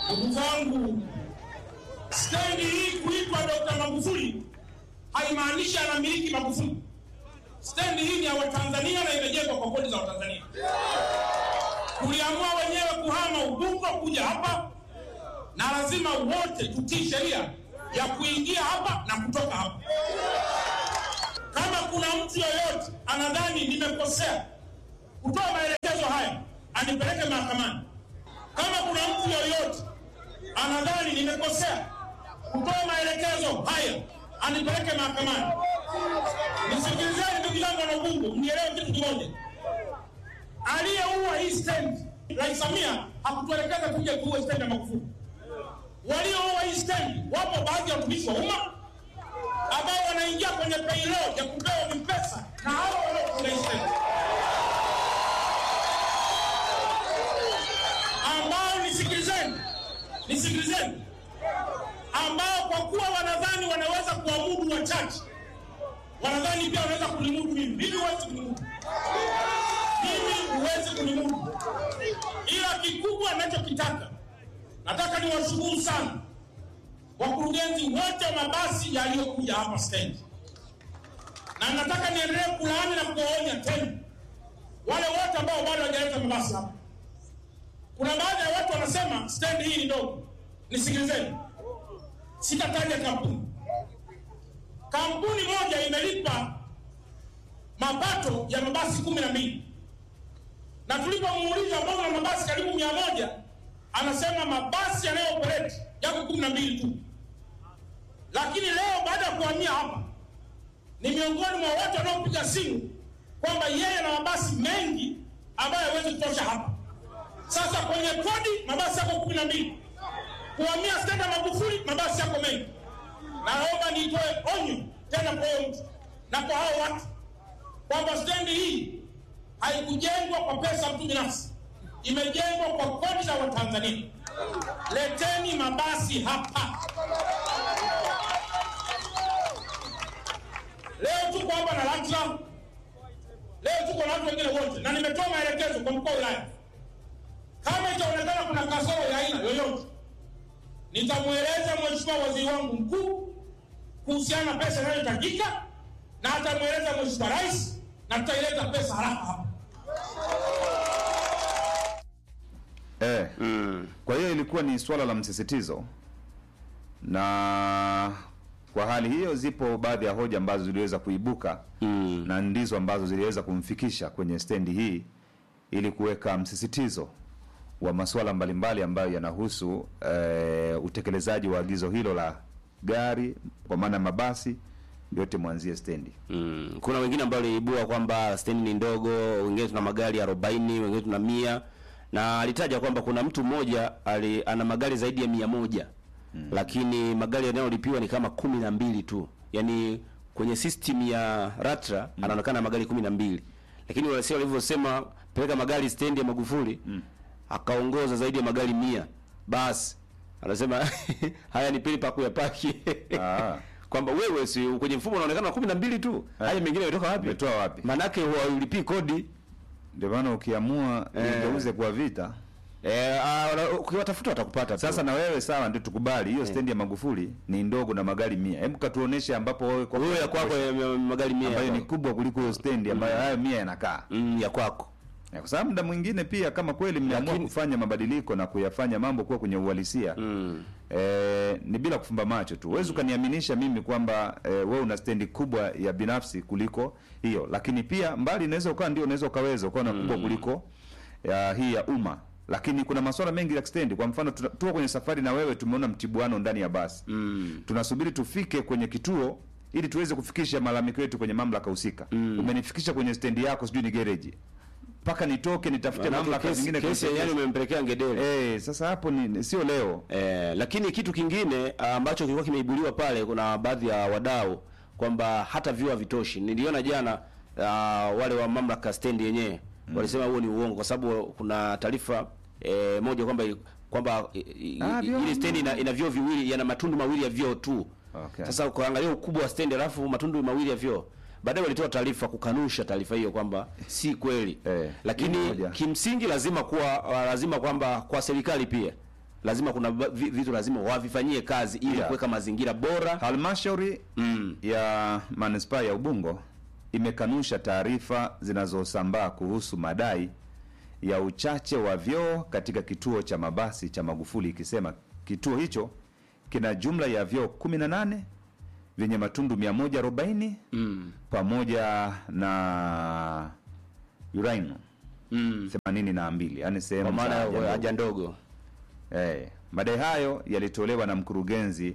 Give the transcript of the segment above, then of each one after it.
Ndugu zangu, stendi hii kuitwa Dr. Magufuli haimaanishi anamiliki Magufuli. Stendi hii ni ya Watanzania na imejengwa kwa kodi za Watanzania. Tuliamua wenyewe kuhama Ubungo kuja hapa, na lazima wote tutii sheria ya kuingia hapa na kutoka hapa. Kama kuna mtu yoyote anadhani nimekosea kutoa maelekezo haya, anipeleke mahakamani. Kama kuna mtu yoyote anadhani nimekosea kutoa maelekezo haya, anipeleke mahakamani. Nisikilizeni ndugu zangu wana Ubungo, mnielewe kitu kimoja. Aliyeua hii stendi, Rais Samia hakutuelekeza tuje tuue stendi ya Magufuli. Walioua hii stendi, wapo baadhi ya watumishi wa umma ambao wanaingia kwenye payroll ya kupewa vipesa na hao wanaofunga hii stendi, ambao nisikilizeni, nisikilizeni, ambao kwa kuwa wanadhani wanaweza kuamudu wachache wanadhani pia wanaweza kunimudu mimi. Mimi huwezi kunimudu, mimi huwezi kunimudu, ila kikubwa ninachokitaka, nataka niwashukuru sana wakurugenzi wote wa mabasi yaliyokuja hapa stendi, na nataka niendelee kulaani na kuwaonya tena wale wote ambao bado hawajaleta mabasi hapa. Kuna baadhi ya watu wanasema stendi hii ni ndogo. Nisikilizeni, sitataja kampuni kampuni moja imelipa mapato ya mabasi kumi na mbili na tulipomuuliza mbona na mabasi karibu mia moja anasema mabasi yanayooperate yako kumi na mbili tu. Lakini leo baada ya kuhamia hapa, ni miongoni mwa watu wanaopiga simu kwamba yeye na mabasi mengi ambayo hawezi kutosha hapa. Sasa kwenye kodi mabasi yako kumi na mbili, kuhamia stendi ya Magufuli mabasi yako mengi naomba nitoe onyo tena kwa huyo mtu na kwa hao watu kwamba stendi hii haikujengwa kwa pesa mtu binafsi, imejengwa kwa kodi za Watanzania. Leteni mabasi hapa. Leo tuko hapa na LATRA, leo tuko na watu wengine wote, na nimetoa maelekezo kwa mkuu wa wilaya, kama itaonekana kuna kasoro ya aina yoyote nitamweleza mheshimiwa waziri wangu mkuu kuhusiana na pesa inayohitajika na atamweleza mheshimiwa rais na tutaileta pesa haraka hapa. Eh. Kwa hiyo ilikuwa ni swala la msisitizo, na kwa hali hiyo zipo baadhi ya hoja ambazo ziliweza kuibuka Mm. na ndizo ambazo ziliweza kumfikisha kwenye stendi hii ili kuweka msisitizo wa masuala mbalimbali ambayo yanahusu eh, utekelezaji wa agizo hilo la gari kwa maana ya mabasi yote mwanzie stendi. Mm. Kuna wengine ambao waliibua kwamba stendi ni ndogo, wengine tuna magari 40, wengine tuna mia na alitaja kwamba kuna mtu mmoja ali, ana magari zaidi ya mia moja lakini magari yanayolipiwa ni kama kumi na mbili tu, yaani kwenye system ya Ratra anaonekana magari kumi na mbili lakini wale walivyosema peleka magari stendi ya Magufuli akaongoza zaidi ya magari mia basi anasema haya ni pili pa kuyapaki Ah. kwamba wewe si kwenye mfumo unaonekana kumi na mbili tu haya mengine yametoka wapi Umetoa wapi? manake huwalipii kodi Ndio maana ukiamua Eh. igeuze kwa vita eh, ah, wana- ukiwatafuta watakupata tu. Sasa na wewe sawa, ndio tukubali hiyo stendi ya Magufuli ni ndogo na magari mia. Hebu katuoneshe ambapo wewe kwa wewe ya kwako ya- ya magari mia ambayo ya ni kwako. kubwa kuliko hiyo stendi ambayo hayo mia yanakaa. mm, ya kwako Ya, Kwa sababu muda mwingine pia kama kweli mmeamua Lakini- kufanya mabadiliko na kuyafanya mambo kuwa kwenye uhalisia mm. eh, ni bila kufumba macho tu. Huwezi ukaniaminisha mimi kwamba eh, wewe una stendi kubwa ya binafsi kuliko hiyo, lakini pia mbali inaweza ukawa ndio unaweza ukaweza ukawa na kubwa kuliko ya hii ya umma lakini kuna masuala mengi ya stendi. Kwa mfano, tuna- tuko kwenye safari na wewe, tumeona mtibuano ndani ya basi Mm. tunasubiri tufike kwenye kituo ili tuweze kufikisha malalamiko yetu kwenye mamlaka husika. Umenifikisha kwenye stendi yako, sijui ni gereji, mpaka nitoke nitafute Manake mamlaka kesi- zingine kesi kunisaidia. yani umempelekea ngedere Eh, sasa hapo ni sio leo. Eh, lakini kitu kingine ah, ambacho kilikuwa kimeibuliwa pale, kuna baadhi ya wadau kwamba hata vyuo havitoshi. Niliona jana ah, wale wa mamlaka stendi yenyewe walisema huo ni uongo, kwa sababu kuna taarifa eh, moja kwamba kwamba i- i- Ah, i- vyoo. ile stendi ina, ina vyoo viwili, yana matundu mawili ya vyoo tu. Okay. Sasa ukaangalia ukubwa wa stendi alafu matundu mawili ya vyoo, baadaye walitoa taarifa kukanusha taarifa hiyo kwamba si kweli Eh, lakini hiyo moja. kimsingi lazima kuwa lazima kwamba kwa serikali pia lazima kuna ba- vi- vitu lazima wavifanyie kazi ili Yeah. kuweka mazingira bora Halmashauri mm. ya manispaa ya Ubungo imekanusha taarifa zinazosambaa kuhusu madai ya uchache wa vyoo katika kituo cha mabasi cha Magufuli ikisema kituo hicho kina jumla ya vyoo 18 vyenye matundu 140 Mm. pamoja na urino Mm. 82 yani kwa sehemu maana za ya haja ndogo. haja ndogo Eh, madai hayo yalitolewa na mkurugenzi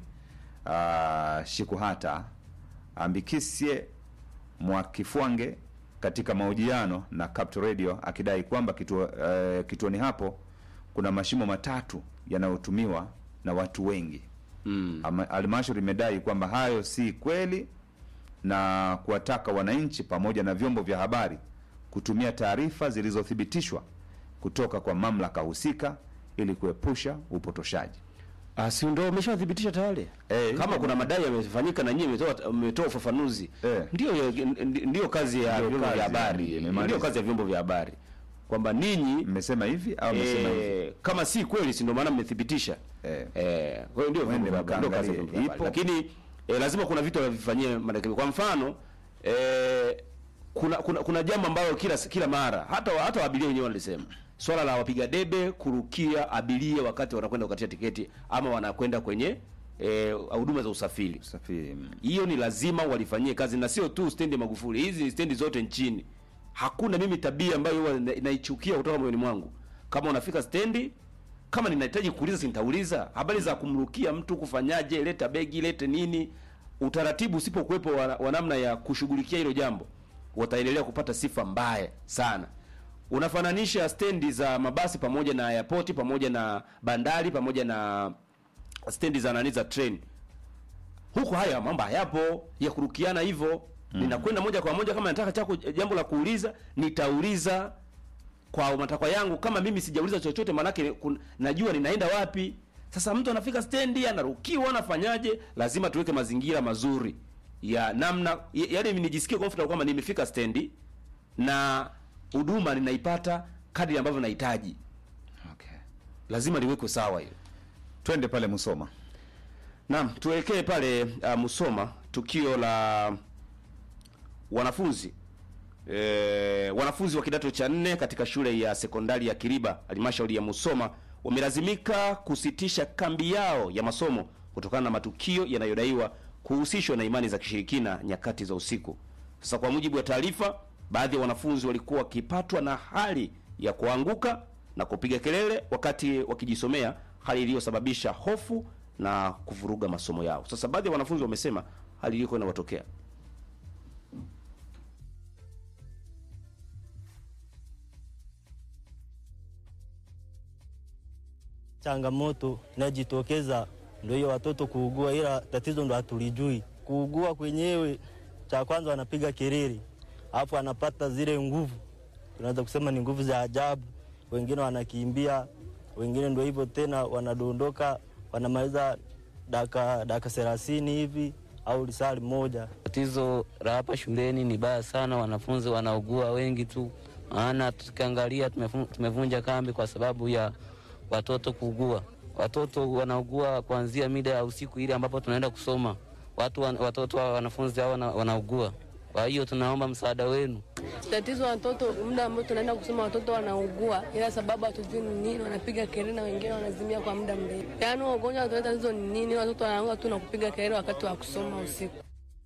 uh, Shikuhata Ambikisye Mwakifwange katika mahojiano na Capital Radio akidai kwamba kituo, uh, kituoni hapo kuna mashimo matatu yanayotumiwa na watu wengi. mm. Ama- Halmashauri imedai kwamba hayo si kweli na kuwataka wananchi pamoja na vyombo vya habari kutumia taarifa zilizothibitishwa kutoka kwa mamlaka husika ili kuepusha upotoshaji. Ah, si ndio umeshathibitisha tayari Eh, kama kuna madai yamefanyika na nyinyi mmetoa mmetoa ufafanuzi Eh. ndio ndio kazi ya Ndio vyombo kazi, vya habari imemaliza. ndio kazi ya vyombo vya habari kwamba ninyi Mmesema hivi au mmesema hivi? eh, kama si kweli si ndio maana mmethibitisha Eh. eh, kwa hiyo ndio vyombo Mwende vya habari, ndio kazi ya mkaangalie. vyombo vya habari. Ipo. lakini eh, lazima kuna vitu wavifanyie marekebisho kwa mfano eh, kuna kuna kuna jambo ambalo kila kila mara hata hata abiria wenyewe walisema swala la wapiga debe kurukia abiria wakati wanakwenda kukatia tiketi ama wanakwenda kwenye eh, huduma za usafiri Usafiri. mm. hiyo ni lazima walifanyie kazi na sio tu stendi ya Magufuli, hizi stendi zote nchini. Hakuna mimi tabia ambayo huwa na- naichukia kutoka moyoni mwangu. Kama unafika stendi, kama ninahitaji kuuliza, si nitauliza habari za kumrukia mtu, kufanyaje, leta begi, lete nini. Utaratibu usipokuwepo wa, wa namna ya kushughulikia hilo jambo, wataendelea kupata sifa mbaya sana. Unafananisha stendi za mabasi pamoja na airport pamoja na bandari pamoja na stendi za nani za train huko haya mambo hayapo ya kurukiana hivyo mm. ninakwenda moja kwa moja kama nataka chako jambo la kuuliza nitauliza kwa matakwa yangu kama mimi sijauliza chochote maanake kun- najua ninaenda wapi sasa mtu anafika stendi anarukiwa anafanyaje lazima tuweke mazingira mazuri ya namna ya- yaani mimi nijisikie comfortable kwamba nimefika stendi na huduma ninaipata kadri ambavyo nahitaji Okay. lazima liwekwe sawa hiyo Twende pale Musoma. Naam, tuelekee pale uh, Musoma, tukio la wanafunzi e, wanafunzi wa kidato cha nne katika shule ya sekondari ya Kiriba, halmashauri ya Musoma, wamelazimika kusitisha kambi yao ya masomo kutokana na matukio yanayodaiwa kuhusishwa na imani za kishirikina nyakati za usiku. Sasa, kwa mujibu wa taarifa, baadhi ya wanafunzi walikuwa wakipatwa na hali ya kuanguka na kupiga kelele wakati wakijisomea, hali iliyosababisha hofu na kuvuruga masomo yao. Sasa baadhi ya wanafunzi wamesema hali iliyokuwa inawatokea changamoto inajitokeza ndio hiyo watoto kuugua, ila tatizo ndo hatulijui. Kuugua kwenyewe, cha kwanza wanapiga kelele, alafu anapata zile nguvu, tunaweza kusema ni nguvu za ajabu. Wengine wanakimbia, wengine ndo hivyo tena wanadondoka, wanamaliza dakika dakika thelathini hivi au lisali moja. Tatizo la hapa shuleni ni baya sana, wanafunzi wanaugua wengi tu, maana tukiangalia tumefu- tumevunja kambi kwa sababu ya watoto kuugua. Watoto wanaugua kuanzia mida ya usiku ile ambapo tunaenda kusoma, watu wan- watoto wa wanafunzi hao wana- wanaugua. Kwa hiyo tunaomba msaada wenu. Tatizo watoto, muda ambao tunaenda kusoma watoto wanaugua, ila sababu hatujui ni nini, wanapiga kelele na wengine wanazimia kwa muda mrefu. Yaani huo ugonjwa unatoleta tatizo ni nini? Watoto wanaanza tu na kupiga kelele wakati wa kusoma usiku.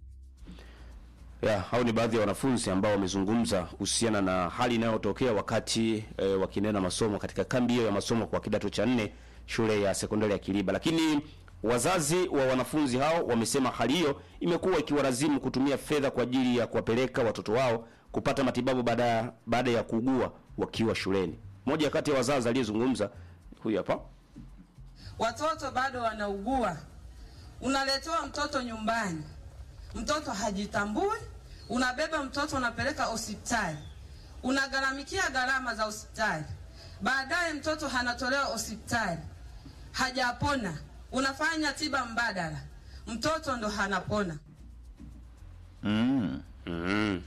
ya hao ni baadhi ya wanafunzi ambao wamezungumza kuhusiana na hali inayotokea wakati e, wakinena masomo katika kambi hiyo ya masomo kwa kidato cha nne shule ya sekondari ya Kiliba. Lakini wazazi wa wanafunzi hao wamesema hali hiyo imekuwa ikiwalazimu kutumia fedha kwa ajili ya kuwapeleka watoto wao kupata matibabu baada baada ya kuugua wakiwa shuleni. Mmoja kati ya wazazi aliyezungumza huyu hapa. watoto bado wanaugua. Unaletewa mtoto nyumbani, mtoto hajitambui, unabeba mtoto unapeleka hospitali, unagharamikia gharama za hospitali, baadaye mtoto anatolewa hospitali, hajapona, unafanya tiba mbadala, mtoto ndo hanapona. Mm. Mm.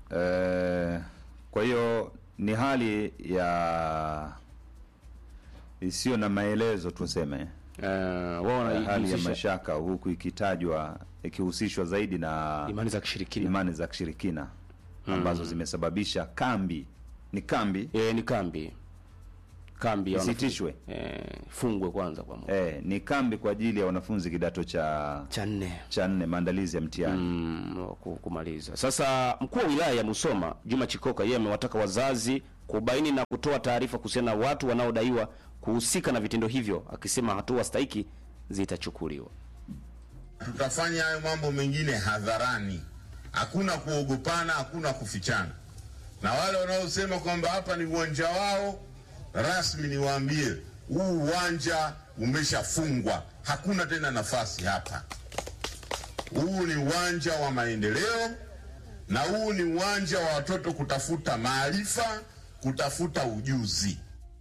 Eh, kwa hiyo ni hali ya isiyo na maelezo tuseme Eh, wao hali ya wanahusisha mashaka huku ikitajwa ikihusishwa zaidi na imani za kishirikina. imani za kishirikina ambazo zimesababisha kambi ni kambi Eh, ni kambi kambi ya wanafunzi. isitishwe Eh, fungwe kwanza kwa muda eh, ni kambi kwa ajili ya wanafunzi kidato cha cha nne cha nne maandalizi ya mtihani mm, wa ku- kumaliza. Sasa mkuu wa wilaya ya Musoma Juma Chikoka yeye amewataka wazazi kubaini na kutoa taarifa kuhusiana na watu wanaodaiwa kuhusika na vitendo hivyo, akisema hatua stahiki zitachukuliwa. tutafanya hayo mambo mengine hadharani, hakuna kuogopana, hakuna kufichana. Na wale wanaosema kwamba hapa ni uwanja wao rasmi, niwaambie huu uwanja umeshafungwa, hakuna tena nafasi hapa. Huu ni uwanja wa maendeleo, na huu ni uwanja wa watoto kutafuta maarifa, kutafuta ujuzi.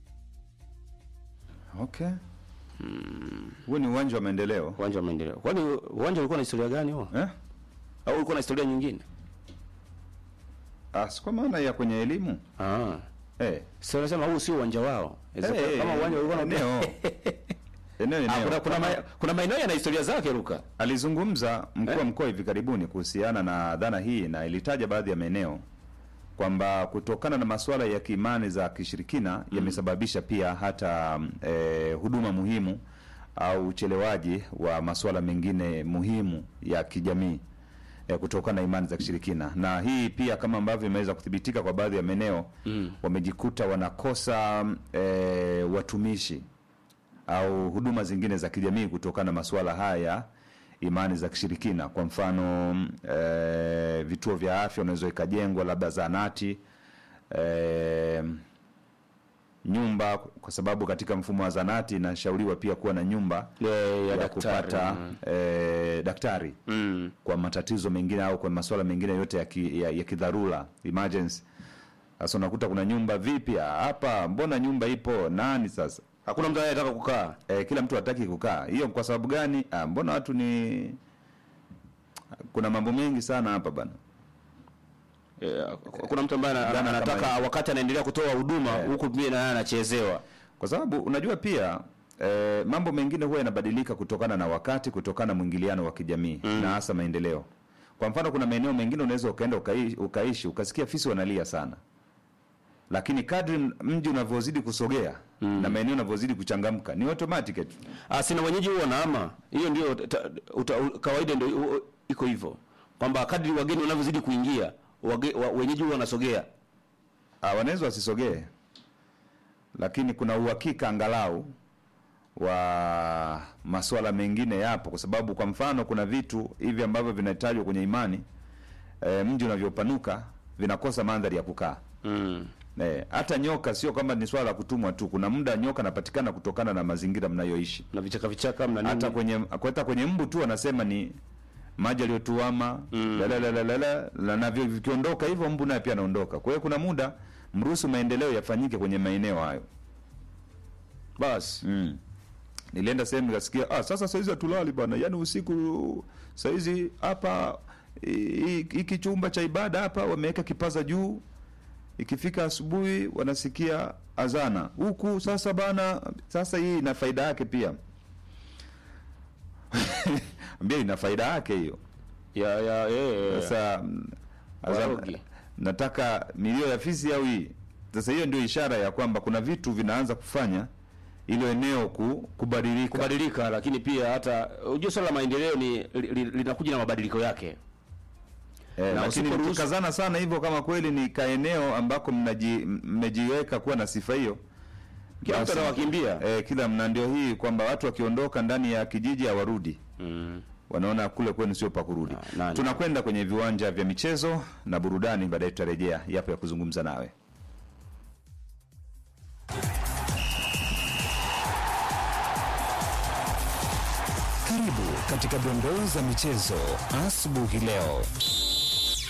okay huo ni uwanja wa maendeleo Uwanja wa maendeleo. Kwani uwanja ulikuwa na historia gani huo? eh? Au ulikuwa na historia nyingine? Ah, si kwa maana ya kwenye elimu Ah. eh. Sasa unasema huu sio uwanja wao. Inaweza Eh, kama uwanja ulikuwa na eneo eneo Ah, eneo kuna kuna, ma, kuna maeneo yana historia zake Luka. Alizungumza mkuu wa Eh? mkoa hivi karibuni kuhusiana na dhana hii na ilitaja baadhi ya maeneo kwamba kutokana na masuala ya kiimani za kishirikina yamesababisha pia hata eh, huduma muhimu au uchelewaji wa masuala mengine muhimu ya kijamii eh, kutokana na imani za kishirikina, na hii pia kama ambavyo imeweza kuthibitika kwa baadhi ya maeneo wamejikuta wanakosa eh, watumishi au huduma zingine za kijamii kutokana na masuala haya ya imani za kishirikina. Kwa mfano e, vituo vya afya unaweza ikajengwa labda zahanati e, nyumba, kwa sababu katika mfumo wa zahanati inashauriwa pia kuwa na nyumba Ya, ya ya daktari. kupata Mm. e, daktari Mm. kwa matatizo mengine au kwa masuala mengine yote ya, ki, ya, ya kidharura emergency. Sasa unakuta kuna nyumba vipi hapa, mbona nyumba ipo nani sasa Hakuna mtu anayetaka kukaa. e, kila mtu hataki kukaa. Hiyo kwa sababu gani? Ah, mbona watu ni kuna mambo mengi sana hapa bana. Eh, kuna mtu ambaye ana- Dhana anataka kama wakati anaendelea kutoa huduma Eh. huku pia naye anachezewa. Kwa sababu unajua pia e, mambo mengine huwa yanabadilika kutokana na wakati, kutokana na mwingiliano wa kijamii na hasa maendeleo. Kwa mfano, kuna maeneo mengine unaweza ukaenda ukaishi, ukaishi ukasikia fisi wanalia sana, lakini kadri mji unavyozidi kusogea na maeneo unavyozidi kuchangamka ni automatic tu. Ah, sina wenyeji huo wanaama. Hiyo ndio ta- uta- u- kawaida ndio u- iko hivyo. Kwamba kadri wageni wanavyozidi kuingia, wage, wa, wenyeji huo wanasogea. Ah, wanaweza wasisogee, lakini kuna uhakika angalau wa masuala mengine yapo, kwa sababu kwa mfano kuna vitu hivi ambavyo vinatajwa kwenye imani e, mji unavyopanuka vinakosa mandhari ya kukaa. Mm. Eh, hata nyoka sio kwamba ni swala la kutumwa tu, kuna muda nyoka anapatikana kutokana na mazingira mnayoishi. Na vichaka vichaka mna nini? Hata kwenye hata kwenye mbu tu wanasema ni maji aliyotuama Mm. la la la la la la la, na vi- vikiondoka hivyo mbu naye pia anaondoka. Kwa hiyo kuna muda mruhusu maendeleo yafanyike kwenye maeneo hayo. basi. Mm. Nilienda sehemu nikasikia, ah, sasa saizi hatulali bwana, yaani usiku saizi hapa hi- hiki chumba cha ibada hapa wameweka kipaza juu, ikifika asubuhi wanasikia azana huku. Sasa bana, sasa hii ina faida yake pia ambia ina faida yake hiyo. Ya ya eh. Sasa mm, azana- Warogi. nataka milio ya fisi au hii. Sasa hiyo ndio ishara ya kwamba kuna vitu vinaanza kufanya ilo eneo ku, kubadilika. kubadilika, lakini pia hata unajua swala la maendeleo ni li- li- linakuja na mabadiliko yake. Eh, Na lakini usiporuhusu- mkikazana sana hivyo, kama kweli ni kaeneo ambako mnaji- mmejiweka kuwa na sifa hiyo, Kila mtu basi, anawakimbia. eh, kila mna ndio hii kwamba watu wakiondoka ndani ya kijiji hawarudi Mm. wanaona kule kwenu sio pa kurudi. Ah, nani? Tunakwenda kwenye viwanja vya michezo na burudani, baadaye tutarejea yapo ya kuzungumza nawe. Karibu katika dondoo za michezo asubuhi leo.